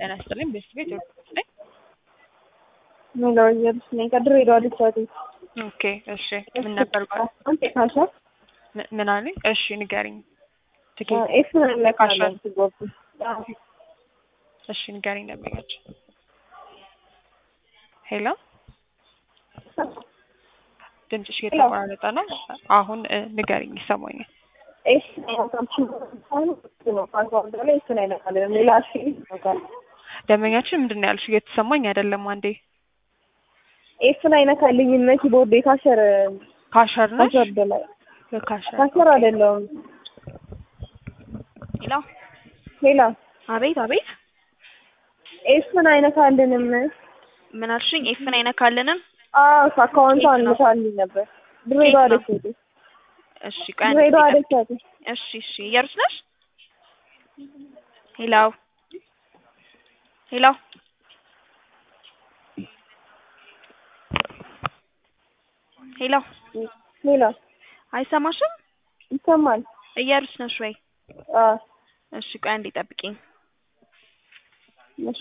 ጤና ይስጥልኝ። ቤስት ቤት ነኝ። ሄሎ ኢየሩስ ነኝ ከድሬዳዋ ልጅቷ ኦኬ እሺ። ምን ነበር ባል አንተ ካሻ ም- ምን አለኝ? እሺ ንገሪኝ። ትኬት ኤፍ ለካለን ትጎብ እሺ ንገሪኝ። ደንበኛች ሄሎ፣ ድምፅሽ እየተቆራረጠ ነው። አሁን እ፣ ንገሪኝ፣ ይሰማኛል። ኤፍ ነው ፓስዋርድ ላይ እሱን አይነካለን ሌላ እሺ ይነካል ደንበኛችን ምንድን ነው ያልሽው? እየተሰማኝ አይደለም። አንዴ ኤፍን አይነካልኝም ኪቦርድ የካሸር ካሸር ነሽ? ፓስዋርድ ላይ ካሸር ካሸር አይደለሁም ሄሎ፣ ሌላ አቤት አቤት፣ ኤፍን አይነካልንም ምን አልሽኝ? ኤፍን አይነካልንም። አዎ አካውንቷ አንልካልኝ ነበር ድሬዳዋ ነው? ደሴት እሺ ቆይ አንድ ድሬዳዋ ደቂቃ። ደሴት እሺ እሺ፣ እየሩስ ነሽ? ሄሎ ሄሎ፣ ሄሎ፣ ሌላ አይሰማሽም? ይሰማል እየሩስ ነሽ ወይ? አዎ እሺ ቆይ አንዴ ጠብቂኝ። እሺ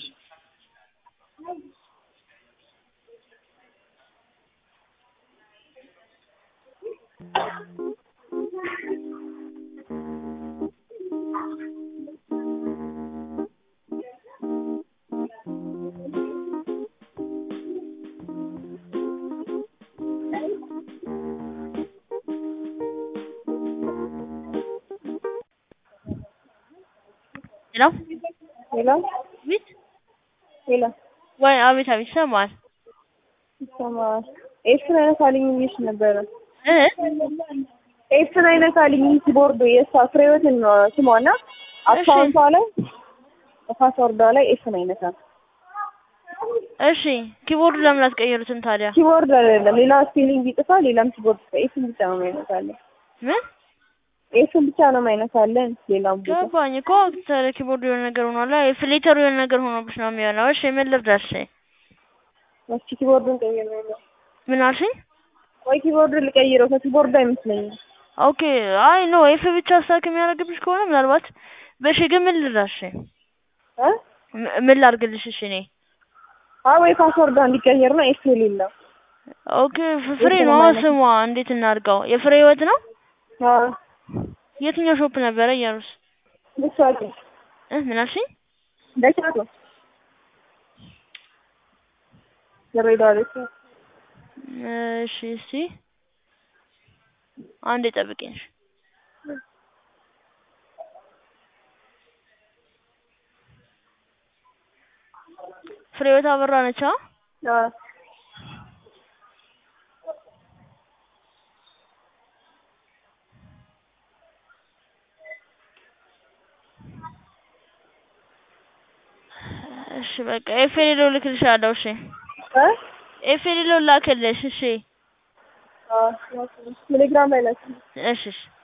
ሄሎ ሌላ አቤት ሌላ ወይ አቤት አቤት ይሰማል ይሰማል ኤፍን አይነካልኝ ብዬሽ ነበረ እ ኤፍን አይነካልኝ ኪቦርዱ የእሷ ፍሬወትን ነው ስሟና አካውንቷ ላይ ፓስወርዷ ላይ ኤፍን አይነካም እሺ ኪቦርዱ ለምን አትቀይሩትም ታዲያ ኪቦርድ አይደለም ሌላ ስፔሊንግ ይጥፋል ሌላም ኪቦርድ ኤፍን ብቻ ነው የማይነካለን ምን ኤፍን ብቻ ነው የማይነካለን ሌላም ቦታ ገባኝ እኮ ታዲያ ኪቦርዱ የሆነ ነገር ሆኗል ፍሌተሩ የሆነ ነገር ሆኖብሽ ነው የሚሆነው እሺ ምን ልርዳሽ እስኪ ኪቦርዱን ቀይረው ምን አልሽኝ ወይ ኪቦርዱን ልቀይረው ከኪቦርዱ አይመስለኝም ኦኬ አይ ኖ ኤፍ ብቻ ስታክ የሚያደርግብሽ ከሆነ ምናልባት በሽ ግን ምን ልርዳሽ እ ም- ምን ላድርግልሽ እሺ እኔ አይ ወይ ፓስወርዷ እንዲቀየር ነው ኤፍ የሌለው ኦኬ ፍ- ፍሬ ነው ስሟ እንዴት እናድርገው የፍሬ ህይወት ነው አዎ የትኛው ሾፕ ነበረ እያሉስ ልሷቂ እ ምን አልሽኝ ደቻቶ ድሬዳዋ ደቻቶ እሺ እስቲ አንዴ ጠብቂኝ እሺ። ፍሬህይወት አበራ ነች አ አዎ እሺ በቃ ኤፌሌሎ ልክልሻለሁ እሺ እ ኤፌሌሎ ላክልሽ እሺ አዎ ቴሌግራም ላይ ላክ እሺ እሺ